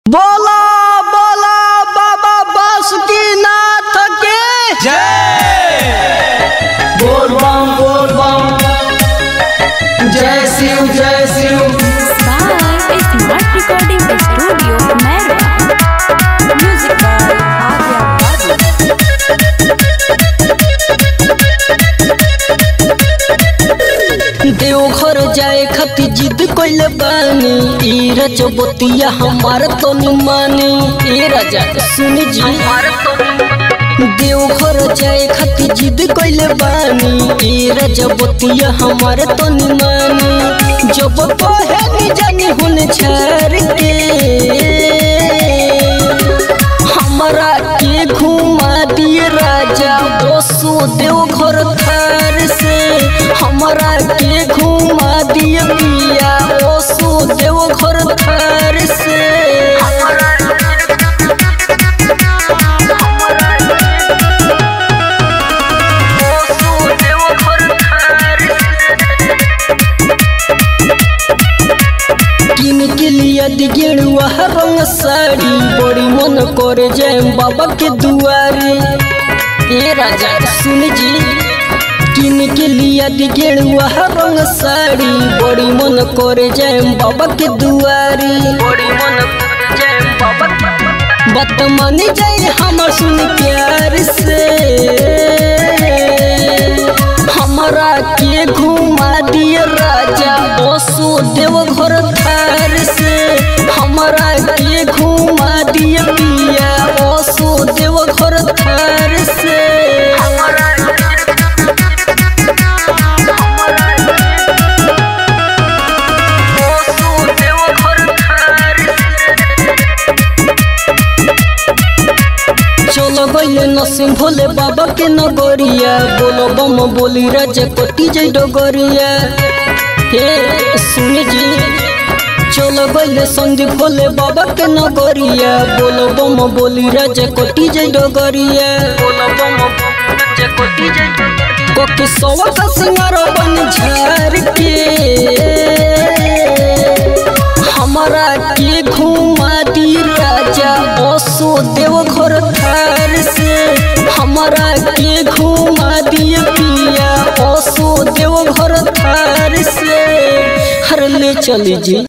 बोला बोला बाबा बासुकीनाथ की जय बोल बम बोल बम जय शिव जय Shiv by Smart Recording Studio, Merwa. Music by Adya Babu. Deoghar जाए खातिर जिद कइले बानी ई रजबतिया हमार तो मानी ए राजा सुन जी देवघर जाए खातिर जिद कइले बानी ई रजबतिया हमार तो मानी जब कहे नी जानी हुन छार के हमरा के घुमा दिए राजा बसो देवघर थार से हमरा के घुमा दिए पिया बसो देवघर थार से बसो देवघर थार किन के लिया दिगेड़ुआ रंग साड़ी बड़ी मन करे जय बाबा के दुआरे ए राजा सुन जी किन के लिया दिगेड़ुआ रंग साड़ी बड़ी मन करे जय बाबा के दुआरे बड़ी मन करे जय बाबा बात मानी जाए हमर सुन प्यार से हमरा के घुमा दिए राजा बसो देवघर थार से हमरा के घुमा दिए पिया बसो देवघर थार से बसो देवघर थार चलो गइले नसीम भोले बाबा के नगरिया बोलो बम बोली राजा कोटी जय डगरिया हे सुन जी चलो गइले संदीप भोले बाबा के नगरिया बोलो बम बोली राजा कोटी जय डगरिया बोलो बम राजा कोटी जय कोकी सवा का सिंगार बन झार के हमरा के घुमा दी राजा बसो देवघर थार से हमरा के घुमा दिए पिया बसो देवघर थार से हर ले चली जी